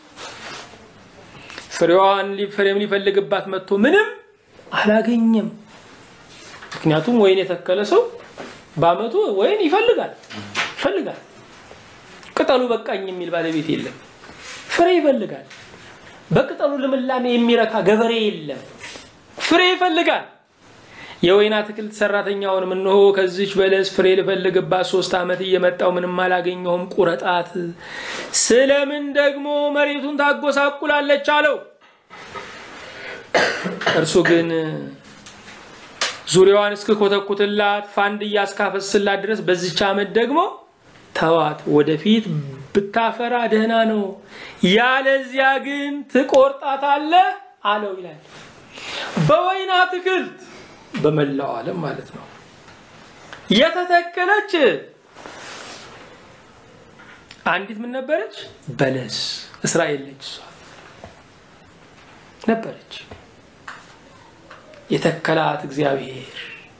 ፍሬዋን ፍሬም ሊፈልግባት መጥቶ ምንም አላገኘም። ምክንያቱም ወይን የተከለ ሰው በዓመቱ ወይን ይፈልጋል ይፈልጋል። ቅጠሉ በቃኝ የሚል ባለቤት የለም። ፍሬ ይፈልጋል። በቅጠሉ ልምላሜ የሚረካ ገበሬ የለም። ፍሬ ይፈልጋል። የወይን አትክልት ሰራተኛውንም እነሆ ከዚች በለስ ፍሬ ልፈልግባት ሶስት ዓመት እየመጣው ምንም አላገኘሁም፣ ቁረጣት። ስለምን ደግሞ መሬቱን ታጎሳቁላለች አለው። እርሱ ግን ዙሪያዋን እስክኮተኩትላት ፋንድያ እስካፈስላት ድረስ በዚች ዓመት ደግሞ ተዋት፣ ወደፊት ብታፈራ ደህና ነው፣ ያለዚያ ግን ትቆርጣታለህ አለው ይላል። በወይን አትክልት በመላው ዓለም ማለት ነው የተተከለች አንዲት ምን ነበረች? በለስ እስራኤል ነች። እሷ ነበረች የተከላት እግዚአብሔር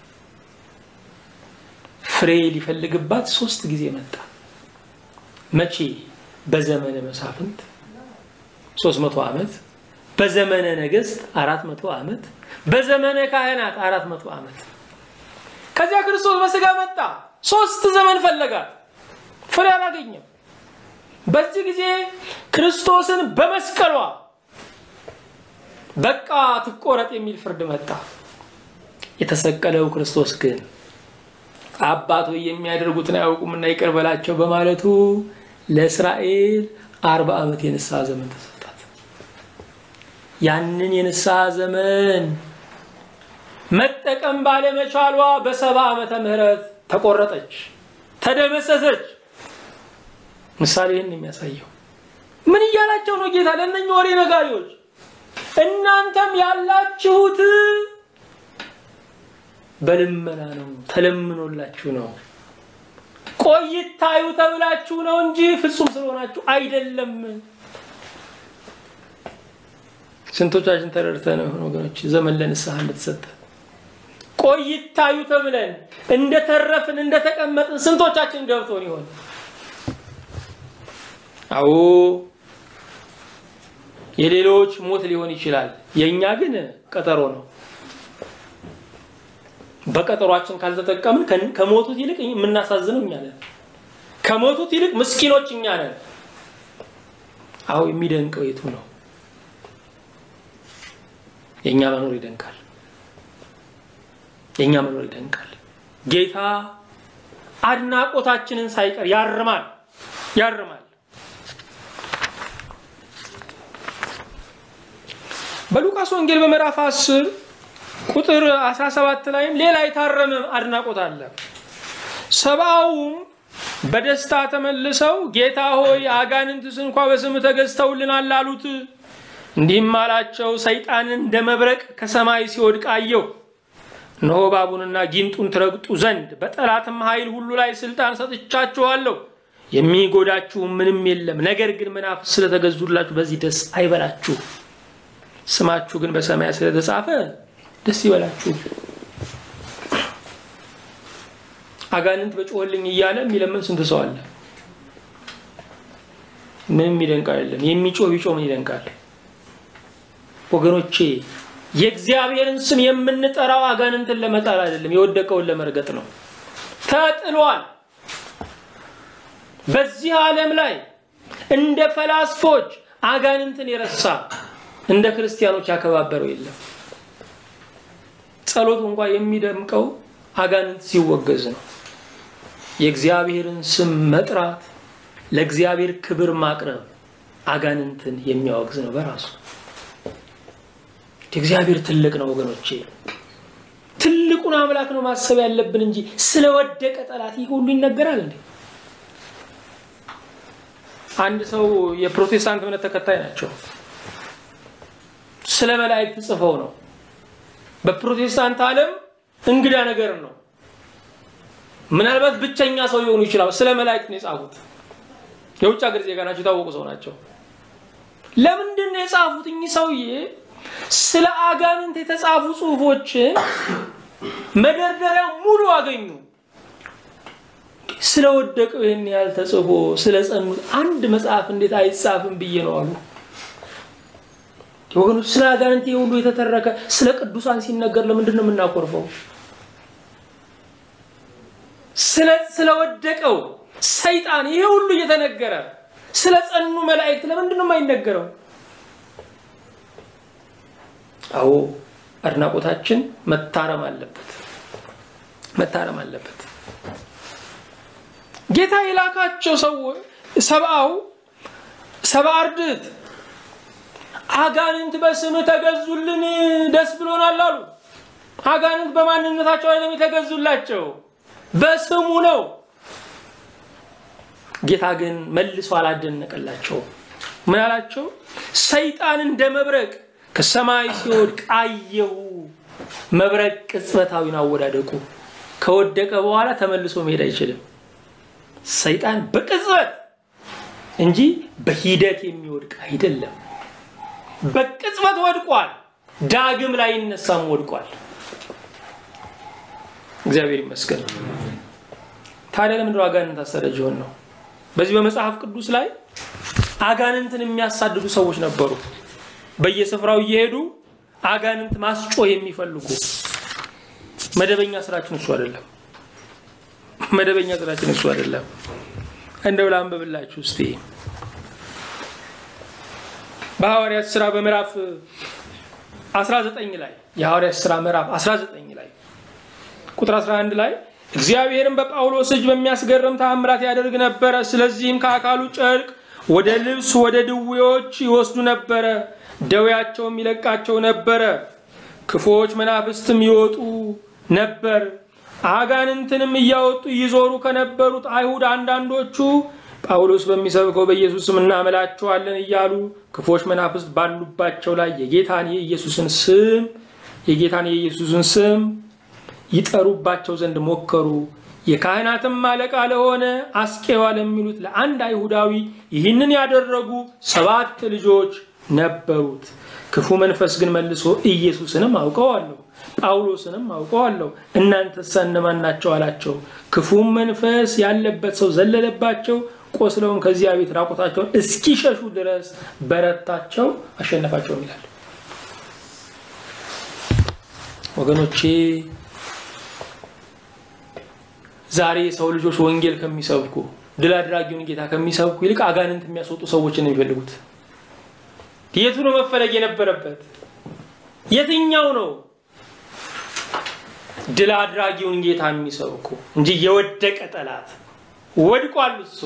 ፍሬ ሊፈልግባት ሶስት ጊዜ መጣ። መቼ? በዘመነ መሳፍንት ሶስት መቶ ዓመት በዘመነ ነገስት አራት መቶ ዓመት በዘመነ ካህናት አራት መቶ ዓመት ከዚያ ክርስቶስ በስጋ መጣ። ሶስት ዘመን ፈለጋት፣ ፍሬ አላገኘም። በዚህ ጊዜ ክርስቶስን በመስቀሏ በቃ ትቆረጥ የሚል ፍርድ መጣ። የተሰቀለው ክርስቶስ ግን አባቶ የሚያደርጉትን አያውቁምና ይቅር በላቸው በማለቱ ለእስራኤል አርባ ዓመት የንስሐ ዘመን ተሰጣት። ያንን የንስሐ ዘመን መጠቀም ባለመቻሏ በሰባ ዓመተ ምህረት ተቆረጠች፣ ተደመሰሰች። ምሳሌ ይህን የሚያሳየው ምን እያላቸው ነው ጌታ ለእነኝህ ወሬ ነጋሪዎች? እናንተም ያላችሁት በልመና ነው፣ ተለምኖላችሁ ነው። ቆይታዩ ተብላችሁ ነው እንጂ ፍጹም ስለሆናችሁ አይደለም። ስንቶቻችን ተረድተን ነው ወገኖች ዘመን ለንስሐ እንደተሰጠ ቆይታዩ ተብለን እንደተረፍን እንደተቀመጥን ስንቶቻችን ገብቶን ይሆን? አዎ የሌሎች ሞት ሊሆን ይችላል። የእኛ ግን ቀጠሮ ነው። በቀጠሯችን ካልተጠቀምን ከሞቱት ይልቅ የምናሳዝነው እኛ ነን። ከሞቱት ይልቅ ምስኪኖች እኛ ነን። አዎ የሚደንቀው የቱ ነው? የእኛ መኖር ይደንቃል። የእኛ መኖር ይደንቃል። ጌታ አድናቆታችንን ሳይቀር ያርማል ያርማል። በሉቃስ ወንጌል በምዕራፍ 10 ቁጥር 17 ላይም ሌላ የታረመ አድናቆት አለ። ሰብአውም በደስታ ተመልሰው ጌታ ሆይ አጋንንትስ እንኳ በስም ተገዝተውልናል አሉት። እንዲህም አላቸው፣ ሰይጣንን እንደ መብረቅ ከሰማይ ሲወድቅ አየሁ። እነሆ እባቡንና ጊንጡን ትረግጡ ዘንድ በጠላትም ኃይል ሁሉ ላይ ስልጣን ሰጥቻችኋለሁ፣ የሚጎዳችሁ ምንም የለም። ነገር ግን መናፍስት ስለተገዙላችሁ በዚህ ደስ አይበላችሁ፣ ስማችሁ ግን በሰማይ ስለተጻፈ ደስ ይበላችሁ። አጋንንት በጮህልኝ እያለ የሚለምን ስንት ሰው አለ? ምንም ይደንቅ አይደለም። የሚጮህ ቢጮህ ምን ይደንቃል? ወገኖቼ የእግዚአብሔርን ስም የምንጠራው አጋንንትን ለመጣል አይደለም፣ የወደቀውን ለመርገጥ ነው። ተጥሏል። በዚህ ዓለም ላይ እንደ ፈላስፎች አጋንንትን የረሳ እንደ ክርስቲያኖች ያከባበረው የለም። ጸሎት እንኳ የሚደምቀው አጋንንት ሲወገዝ ነው። የእግዚአብሔርን ስም መጥራት ለእግዚአብሔር ክብር ማቅረብ አጋንንትን የሚያወግዝ ነው በራሱ። እግዚአብሔር ትልቅ ነው ወገኖቼ። ትልቁን አምላክ ነው ማሰብ ያለብን እንጂ ስለወደቀ ጠላት ይህ ሁሉ ይነገራል እንዴ? አንድ ሰው የፕሮቴስታንት እምነት ተከታይ ናቸው። ስለ መላእክት ጽፈው ነው። በፕሮቴስታንት ዓለም እንግዳ ነገር ነው። ምናልባት ብቸኛ ሰው ሊሆኑ ይችላሉ። ስለ መላእክት ነው የጻፉት። የውጭ ሀገር ዜጋ ናቸው፣ የታወቁ ሰው ናቸው። ለምንድን ነው የጻፉት? እኚህ ሰውዬ ስለ አጋንንት የተጻፉ ጽሁፎችን መደርደሪያ ሙሉ አገኙ። ስለወደቀው ይህን ያህል ተጽፎ ስለ ጸኑት አንድ መጽሐፍ እንዴት አይጻፍም ብዬ ነው አሉ። ወገኖች ስለ አጋንንት ሁሉ የተተረከ ስለ ቅዱሳን ሲነገር ለምንድን ነው የምናኮርፈው? ስለወደቀው ሰይጣን ይሄ ሁሉ እየተነገረ ስለ ጸኑ መላእክት ለምንድን ነው የማይነገረው? አዎ አድናቆታችን መታረም አለበት፣ መታረም አለበት። ጌታ የላካቸው ሰው ሰብአው ሰብአ አርድእት አጋንንት በስምህ ተገዙልን ደስ ብሎናል አሉ። አጋንንት በማንነታቸው አይደለም የተገዙላቸው በስሙ ነው። ጌታ ግን መልሶ አላደነቀላቸው። ምን አላቸው? ሰይጣን እንደ መብረቅ ከሰማይ ሲወድቅ አየሁ። መብረቅ ቅጽበታዊን አወዳደቁ። ከወደቀ በኋላ ተመልሶ መሄድ አይችልም። ሰይጣን በቅጽበት እንጂ በሂደት የሚወድቅ አይደለም። በቅጽበት ወድቋል። ዳግም ላይ ይነሳም ወድቋል። እግዚአብሔር ይመስገን። ታዲያ ለምንድነው አጋንንት አሳዳጅ የሆን ነው? በዚህ በመጽሐፍ ቅዱስ ላይ አጋንንትን የሚያሳድዱ ሰዎች ነበሩ። በየስፍራው እየሄዱ አጋንንት ማስጮህ የሚፈልጉ መደበኛ ስራችን እሱ አይደለም። መደበኛ ስራችን እሱ አይደለም። እንደው ላንብብላችሁ እስቲ በሐዋርያት ስራ በምዕራፍ 19 ላይ የሐዋርያት ስራ ምዕራፍ 19 ላይ ቁጥር 11 ላይ እግዚአብሔርም በጳውሎስ እጅ በሚያስገርም ተአምራት ያደርግ ነበረ። ስለዚህም ከአካሉ ጨርቅ ወደ ልብስ ወደ ድዌዎች ይወስዱ ነበረ፣ ደዌያቸውም ይለቃቸው ነበረ። ክፉዎች መናፍስትም ይወጡ ነበር። አጋንንትንም እያወጡ ይዞሩ ከነበሩት አይሁድ አንዳንዶቹ ጳውሎስ በሚሰብከው በኢየሱስ ስም እናመላችኋለን እያሉ ክፎች መናፍስት ባሉባቸው ላይ የጌታን የኢየሱስን ስም የጌታን የኢየሱስን ስም ይጠሩባቸው ዘንድ ሞከሩ። የካህናትም አለቃ ለሆነ አስቄዋ ለሚሉት ለአንድ አይሁዳዊ ይህንን ያደረጉ ሰባት ልጆች ነበሩት። ክፉ መንፈስ ግን መልሶ ኢየሱስንም አውቀዋለሁ ጳውሎስንም አውቀዋለሁ እናንተስ እነማን ናቸው አላቸው። ክፉም መንፈስ ያለበት ሰው ዘለለባቸው፣ ቆስለውም ከዚያ ቤት ራቁታቸውን እስኪሸሹ ድረስ በረታቸው፣ አሸነፋቸውም ይላል። ወገኖቼ ዛሬ የሰው ልጆች ወንጌል ከሚሰብኩ ድል አድራጊውን ጌታ ከሚሰብኩ ይልቅ አጋንንት የሚያስወጡ ሰዎችን ነው የሚፈልጉት። የቱ ነው መፈለግ የነበረበት? የትኛው ነው ድል አድራጊውን ጌታ የሚሰብኩ እንጂ የወደቀ ጠላት ወድቋል እሱ።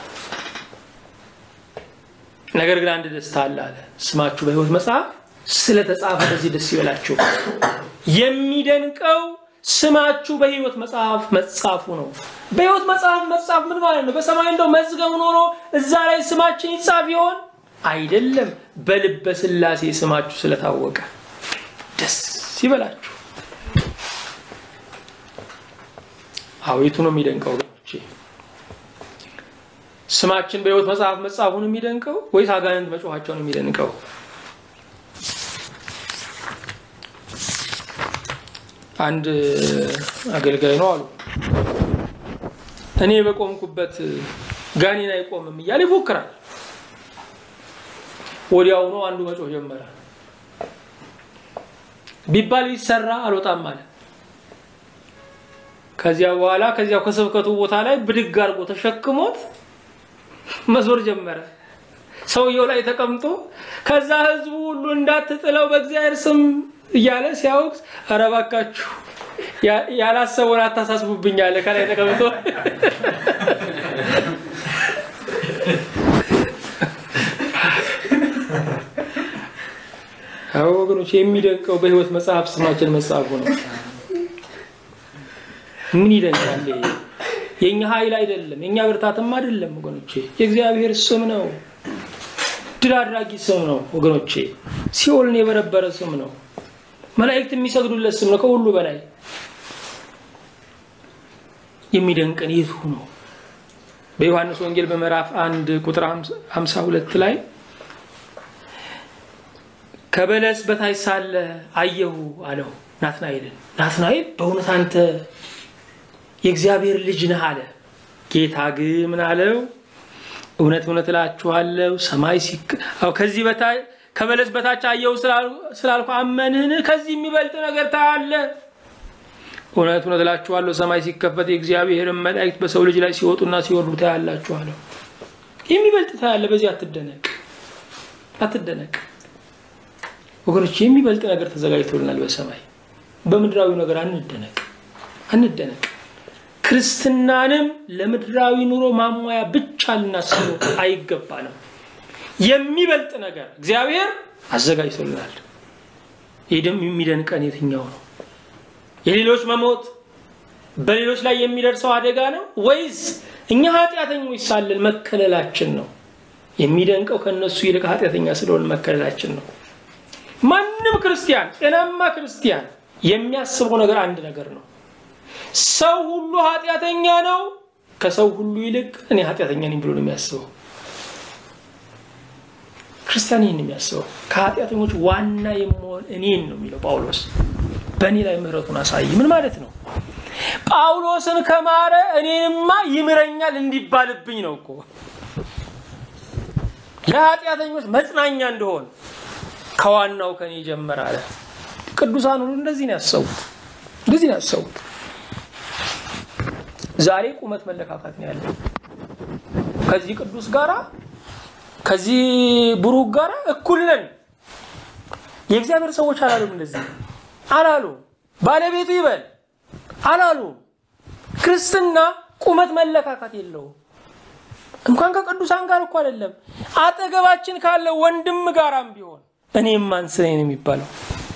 ነገር ግን አንድ ደስታ አለ አለ ስማችሁ በሕይወት መጽሐፍ ስለተጻፈ በዚህ ደስ ይበላችሁ። የሚደንቀው ስማችሁ በሕይወት መጽሐፍ መጻፉ ነው። በሕይወት መጽሐፍ መጻፍ ምን ማለት ነው? በሰማይ እንደው መዝገብ ኖሮ እዛ ላይ ስማችን ይጻፍ ይሆን? አይደለም። በልበ ሥላሴ ስማችሁ ስለታወቀ ደስ ይበላችሁ። አቤቱ ነው የሚደንቀው ወገኖቼ። ስማችን በሕይወት መጽሐፍ መጻፉን የሚደንቀው ወይስ አጋንንት መጮኋቸውን የሚደንቀው? አንድ አገልጋይ ነው አሉ እኔ በቆምኩበት ጋኔን አይቆምም እያለ ይፎክራል። ወዲያውኑ አንዱ መጮህ ጀመረ። ቢባል ቢሰራ አልወጣም አለ። ከዚያ በኋላ ከዚያው ከስብከቱ ቦታ ላይ ብድግ አድርጎ ተሸክሞት መዞር ጀመረ። ሰውየው ላይ ተቀምጦ ከዛ ህዝቡ ሁሉ እንዳትጥለው በእግዚአብሔር ስም እያለ ሲያወቅስ፣ ኧረ እባካችሁ ያላሰበውን አታሳስቡብኝ አለ ከላይ ተቀምጦ። አዎ ወገኖች፣ የሚደንቀው በህይወት መጽሐፍ ስማችን መጽሐፉ ነው። ምን ይደንቃል? የእኛ ኃይል አይደለም፣ የእኛ ብርታትም አይደለም ወገኖቼ፣ የእግዚአብሔር ስም ነው። ድል አድራጊ ስም ነው ወገኖቼ። ሲኦልን የበረበረ ስም ነው። መላእክት የሚሰግዱለት ስም ነው። ከሁሉ በላይ የሚደንቀን የቱ ነው? በዮሐንስ ወንጌል በምዕራፍ አንድ ቁጥር 52 ላይ ከበለስ በታች ሳለ አየሁ አለው ናትናኤልን። ናትናኤል በእውነት አንተ የእግዚአብሔር ልጅ ነህ አለ። ጌታ ግን ምን አለው? እውነት እውነት እላችኋለሁ ሰማይ ከዚህ በታች ከበለስ በታች አየሁ ስላልኩ አመንህን? ከዚህ የሚበልጥ ነገር ታያለህ። እውነት እውነት እላችኋለሁ ሰማይ ሲከፈት የእግዚአብሔርን መላእክት በሰው ልጅ ላይ ሲወጡና ሲወርዱ ታያላችኋለሁ። የሚበልጥ ታያለህ። በዚህ አትደነቅ፣ አትደነቅ ወገኖች። የሚበልጥ ነገር ተዘጋጅቶልናል በሰማይ በምድራዊ ነገር አንደነቅ፣ አንደነቅ። ክርስትናንም ለምድራዊ ኑሮ ማሟያ ብቻ ልናስበው አይገባንም። የሚበልጥ ነገር እግዚአብሔር አዘጋጅቶልናል። ይህ ደግሞ የሚደንቀን የትኛው ነው? የሌሎች መሞት በሌሎች ላይ የሚደርሰው አደጋ ነው ወይስ እኛ ኃጢአተኞች ሳለን መከለላችን ነው? የሚደንቀው ከእነሱ ይልቅ ኃጢአተኛ ስለሆን መከለላችን ነው። ማንም ክርስቲያን ጤናማ ክርስቲያን የሚያስበው ነገር አንድ ነገር ነው። ሰው ሁሉ ኃጢአተኛ ነው፣ ከሰው ሁሉ ይልቅ እኔ ኃጢአተኛ ነኝ ብሎ ነው የሚያስበው። ክርስቲያን ይህን የሚያስበው ከኃጢአተኞች ዋና የምሆን እኔን ነው የሚለው ጳውሎስ። በእኔ ላይ ምሕረቱን አሳይ። ምን ማለት ነው? ጳውሎስን ከማረ እኔንማ ይምረኛል እንዲባልብኝ ነው እኮ ለኃጢአተኞች መጽናኛ እንደሆን ከዋናው ከኔ ጀመር አለ። ቅዱሳን ሁሉ እንደዚህ ነው ያሰቡት፣ እንደዚህ ነው ያሰቡት። ዛሬ ቁመት መለካካት ነው ያለው። ከዚህ ቅዱስ ጋራ ከዚህ ብሩክ ጋራ እኩል ነን። የእግዚአብሔር ሰዎች አላሉም፣ እንደዚህ አላሉ። ባለቤቱ ይበል አላሉ። ክርስትና ቁመት መለካካት የለውም። እንኳን ከቅዱሳን ጋር እኮ አይደለም አጠገባችን ካለ ወንድም ጋራም ቢሆን እኔም ማንስ ነኝ ነው የሚባለው።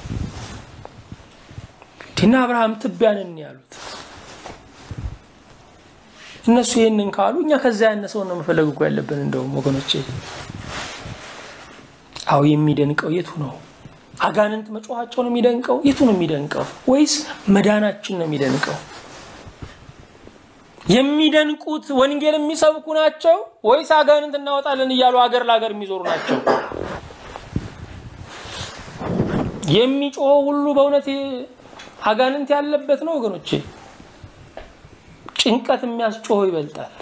ዲና አብርሃም ትቢያንን ያሉት እነሱ ይህንን ካሉ እኛ ከዛ ያነሰውን ነው መፈለግ እኮ ያለብን። እንደውም ወገኖቼ፣ አዎ የሚደንቀው የቱ ነው? አጋንንት መጮኋቸው ነው የሚደንቀው? የቱ ነው የሚደንቀው? ወይስ መዳናችን ነው የሚደንቀው? የሚደንቁት ወንጌል የሚሰብኩ ናቸው ወይስ አጋንንት እናወጣለን እያሉ አገር ለሀገር የሚዞሩ ናቸው? የሚጮኸው ሁሉ በእውነት አጋንንት ያለበት ነው ወገኖቼ? ጭንቀት የሚያስጮኸው ይበልጣል።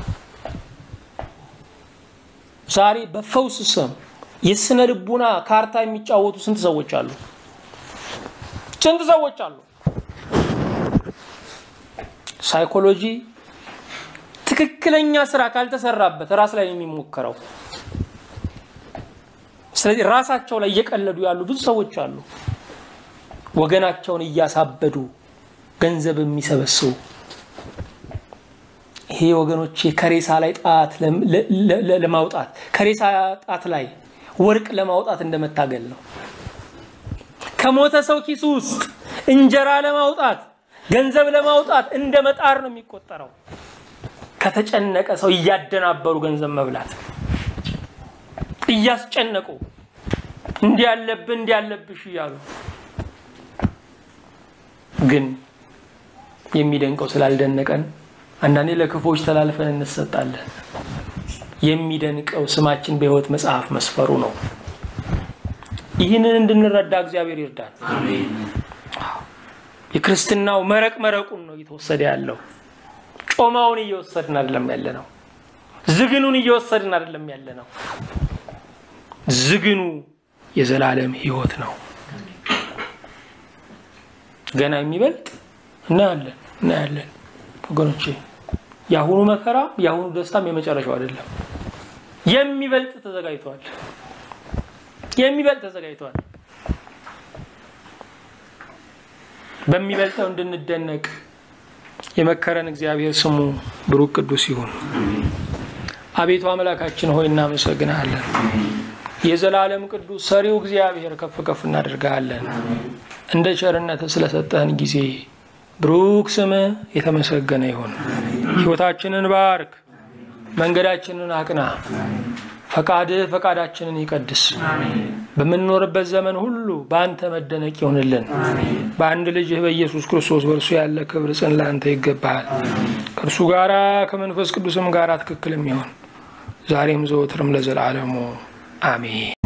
ዛሬ በፈውስ ስም የስነ ልቡና ካርታ የሚጫወቱ ስንት ሰዎች አሉ? ስንት ሰዎች አሉ? ሳይኮሎጂ ትክክለኛ ስራ ካልተሰራበት ራስ ላይ የሚሞከረው። ስለዚህ ራሳቸው ላይ እየቀለዱ ያሉ ብዙ ሰዎች አሉ። ወገናቸውን እያሳበዱ ገንዘብ የሚሰበስቡ ይሄ ወገኖቼ ከሬሳ ላይ ጣት ለማውጣት ከሬሳ ጣት ላይ ወርቅ ለማውጣት እንደመታገል ነው። ከሞተ ሰው ኪሱ ውስጥ እንጀራ ለማውጣት ገንዘብ ለማውጣት እንደ መጣር ነው የሚቆጠረው። ከተጨነቀ ሰው እያደናበሩ ገንዘብ መብላት እያስጨነቁ እንዲህ ያለብህ እንዲህ ያለብሽ እያሉ ግን የሚደንቀው ስላልደነቀን አንዳንዴ ለክፎች ተላልፈን እንሰጣለን። የሚደንቀው ስማችን በሕይወት መጽሐፍ መስፈሩ ነው። ይህንን እንድንረዳ እግዚአብሔር ይርዳል። የክርስትናው መረቅ መረቁን ነው እየተወሰደ ያለው። ጮማውን እየወሰድን አይደለም ያለ ነው። ዝግኑን እየወሰድን አይደለም ያለ ነው። ዝግኑ የዘላለም ሕይወት ነው። ገና የሚበልጥ እናያለን እናያለን ወገኖቼ። የአሁኑ መከራ የአሁኑ ደስታም የመጨረሻው አይደለም። የሚበልጥ ተዘጋጅቷል። የሚበልጥ ተዘጋጅቷል። በሚበልጠው እንድንደነቅ የመከረን እግዚአብሔር ስሙ ብሩክ ቅዱስ ይሁን። አቤቱ አምላካችን ሆይ እናመሰግናለን። የዘላለም ቅዱስ ሰሪው እግዚአብሔር ከፍ ከፍ እናደርግሃለን። እንደ ቸርነት ስለሰጠህን ጊዜ ብሩክ ስምህ የተመሰገነ ይሁን። ሕይወታችንን ባርክ፣ መንገዳችንን አቅና። ፈቃድህ ፈቃዳችንን ይቀድስ። በምንኖርበት ዘመን ሁሉ በአንተ መደነቅ ይሆንልን። በአንድ ልጅህ በኢየሱስ ክርስቶስ በእርሱ ያለ ክብር ጽን ለአንተ ይገባሃል። ከእርሱ ጋራ ከመንፈስ ቅዱስም ጋር ትክክል የሚሆን ዛሬም ዘወትርም ለዘላለሙ አሜን።